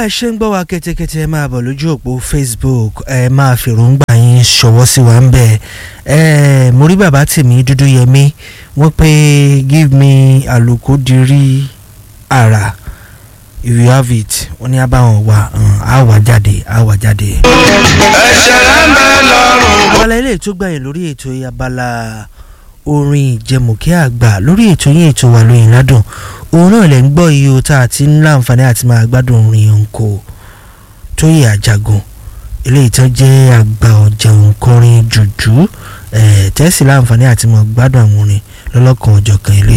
bẹ́ẹ̀ ṣe ń gbọ́ wa kẹ́tẹ́kẹ́tẹ́ ẹ máa bọ̀ lójú òpó Facebook ẹ máa fèròǹgbà yín ṣọwọ́ sí wa ń bẹ̀ ẹ mo rí bàbá tèmi dúdú yẹmí wọ́n pé give me àlùkò dirí àrà if you have it wọ́n ní abáwọn wa á wà jáde á wà jáde. ẹ̀ṣẹ̀ rẹ̀ ń bẹ lọ́rùn. abala ilé ètò gbàyìn lórí ètò abala orin ìjẹmùkẹ́ àgbà lórí ètò yín ètò wà lóyìn ládùn òun náà lè ń gbọ́ iye o tá a ti ń láǹfààní àti máa gbádùn orin òǹkò tó yẹ àjàgùn eléyìí tó jẹ́ àgbà ọ̀jà òǹkọrin jùjú tẹ́sí láǹfààní àti máa gbádùn àwọn orin lọ́lọ́kan ọ̀jọ̀kan eléyìí.